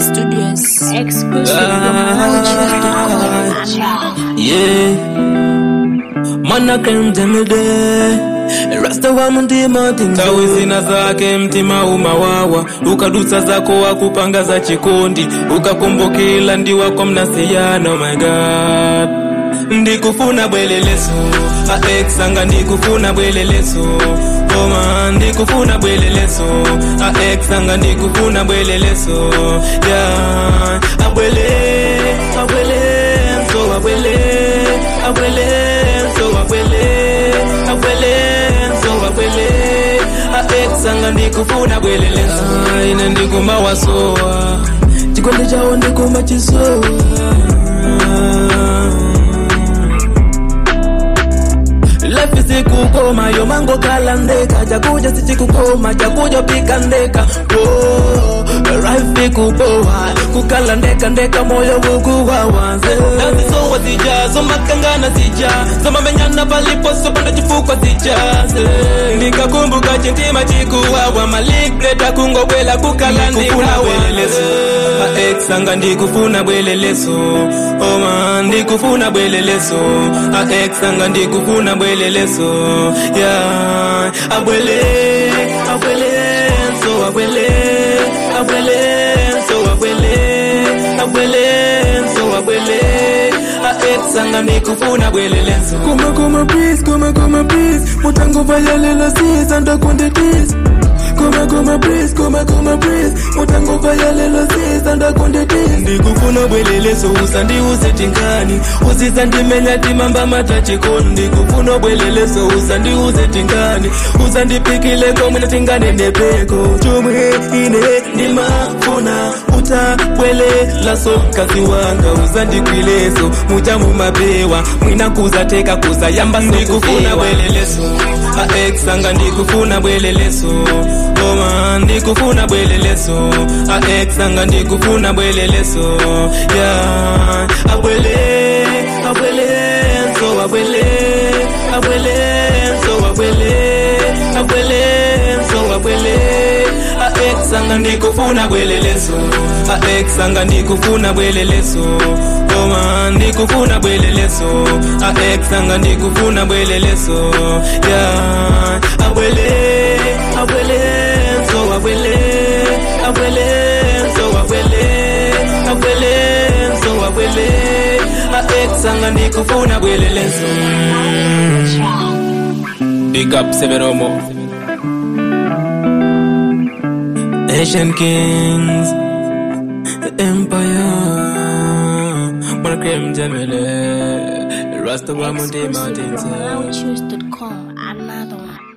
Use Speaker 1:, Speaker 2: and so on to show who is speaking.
Speaker 1: Studios.
Speaker 2: Exclusive from MyChoose.com.
Speaker 3: Yeah. Mana kem temede Rasta wa mtima tawi zina zake mtima umawawa ukadusa zako wakupanga za chikondi ukakumbukila ndi wako mnasiyana oh my god ndikufuna bweleleso aexanga ndikufuna bweleleso oma ndikufuna bweleleso aexanga ndikufuna bweleleso ya abwele abwele so abwele abwele so abwele abwele so abwele aexanga ndikufuna bweleleso ine ndikumawasowa chikondi chawo ndikumachisowa Life isikukoma yo mango kala ndeka chakuja sichikukoma chakuja pika ndeka oh, life ikuboa kukala ndeka ndeka moyo wukuwawa nazisowa zija zomakangana zija zomamenyana palipo sopanda chifukwa zijaze nikakumbuka chintima chikuwawa maligreta kungobwela kukala ndikaweleleso aexanga ndikufuna bweleleso oma ndikufuna bweleleso aexanga ndikufuna bweleleso ya abwele abwele so abwele abwele so abwele abwele so abwele aexanga ndikufuna bweleleso kuma kuma please kuma kuma please mutango vayalela sisa ndakundetisa Kuma kuma please, kuma kuma please Mutango vaya lelo sisa ndakundetisa Ndikufuna bweleleso usandiuse tingani Usisa ndimenya timamba matachikoni Ndikufuna bweleleso usandiuse tingani Usandipikile komwina tingane nepeko Chumwe ine ndimafuna utabwelela so kazi wanga uzandikwileso muja mumapewa mwina kuzateka kuzayamba ndikufuna bweleleso aexanga ndikufuna bweleleso oma ndikufuna bweleleso aexanga ndikufuna bweleleso ya abwele abwele so abwele abwele so abwele abwele so abwele aexanga ndikufuna bweleleso aexanga ndikufuna bweleleso oma ndikufuna bweleleso aexanga ndikufuna bweleleso ya abwele abwele so abwele abwele so abwele abwele so abwele aexanga ndikufuna bweleleso big up severomo Asian Kings, the Empire, Markrem Jamile, Rasta Wamundi Mountains.
Speaker 1: MyChoose.com. Another one.